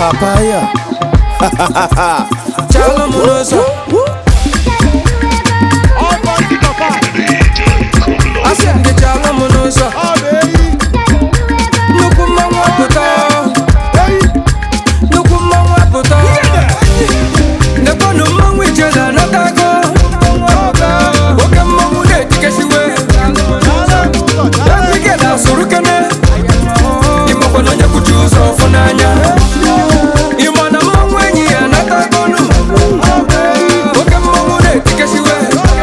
papaya chala m n'ụzọ asị m gị chala m n'ụzọ nnukwu mmanwụ apụta nnukwu mmanwụ apụta nekwanụ mmanwụ ijele anatago oke mmanwụ na-etikesiwe eke na-asụrụ kene ịmakwana onye kwuchi ụzọ ọfụ n'anya ịma na mmanwụ enyi ya anatagonu oke mmanwụ na-etikesiwe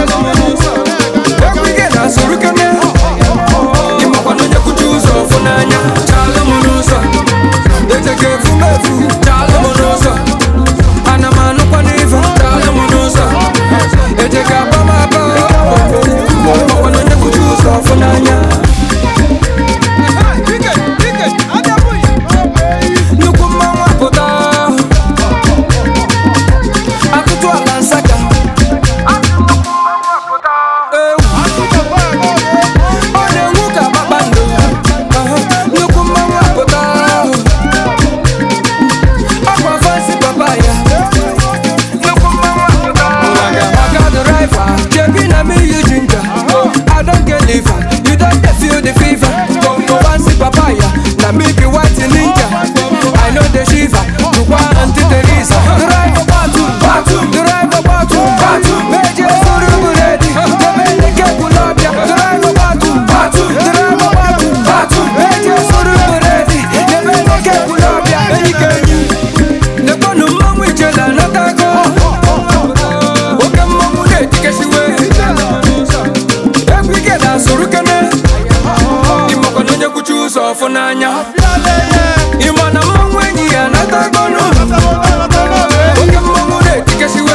egwu ike na-asụrụ kene ịmakwana onye kwuchi ụzọ ọfụ n'anya chala m n'ụzọ ejeka efu m efu chala m n'ụzọ ana m anụkwa n'ife chala m n'ụzọ ejeka aba m aba ịmakwana onye kwuchi ụzọ ọfụ n'anya nnukwu mmanwụ apụta atụtụ ala nsaka ewu ọ na-enwu ka kpakpando Aha, nnukwu mmanwụ apụta ọkwa fansi papa ya nnukwu mmanwụ apụta aga driver jebi na me you ginger i don get liver you don dey feel the fever Bongo fansi papa ya na me be white ninja i no dey shiver tukwa aunty teresa driver batu batu driver batu batu meje suru buredi jebe nike kulabia driver batu batu driver batu batu meje suru buredi jebe nike kulabia enyi kenyi nekwanụ mmanwụ ijele anatago oke mmanwụ na-etikesiwe egwu ike na-asụrụ kene ịmakwana onye kwuchi ụzọ ọfụ n'anya ịma na mmanwụ enyi ya anatagonu oke mmanwụ na-etikesiwe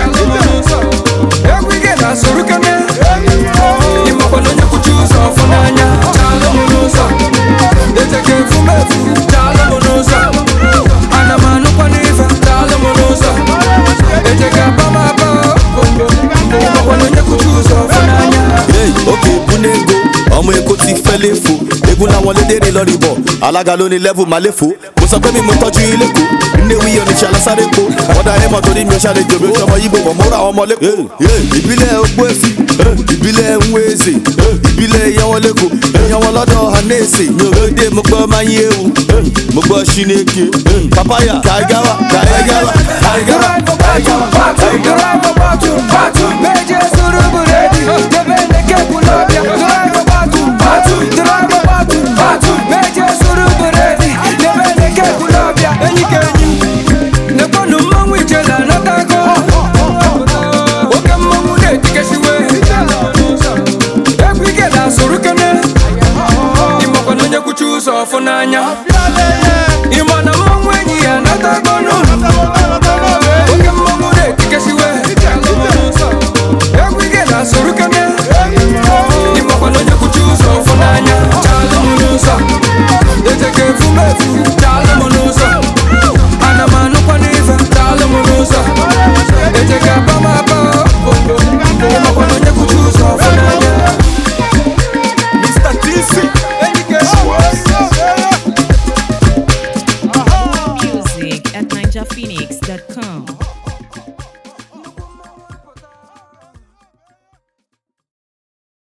egwu ike na-asụrụ kene ịmakwana onye kwuchi ụzọ ọfụ n'anya chala m n'ụzọ ejeka efu m efu chala m n'ụzọ ana m anụkwa n'ife chala m n'ụzọ ejeka aba m aba ịmakwana onye kwuchi ụzọ ọfụ n'anya hey, òkè ìbúné ego ọmọ èkó ti fẹ́ léfo egun làwọn lédèrè lọ́rí bọ̀ alága ló ní lẹ́vù máa léfo mo sọ pé mi mo tọ́jú ilé kó ilé wíyọ oníṣẹ́ alásáré po wọ́n dá ẹmọ torí mi ò ṣàlẹ̀ jòbí oṣù ọmọ yíbo bọ̀ mo ra ọmọ lẹ́kọ̀ọ́ ìbílẹ̀ ogbó èsì ìbílẹ̀ nwéèzè ìbílẹ̀ ìyanwọlẹ́kọ̀ ìyanwọlọ́dọ̀ hanẹ́sì mi ò gbé mo gbọ́ máa yé ewu mo gbọ́ ṣínéke papaya kaigawa kaigawa kaigawa kaigawa. Ọfụ n'anya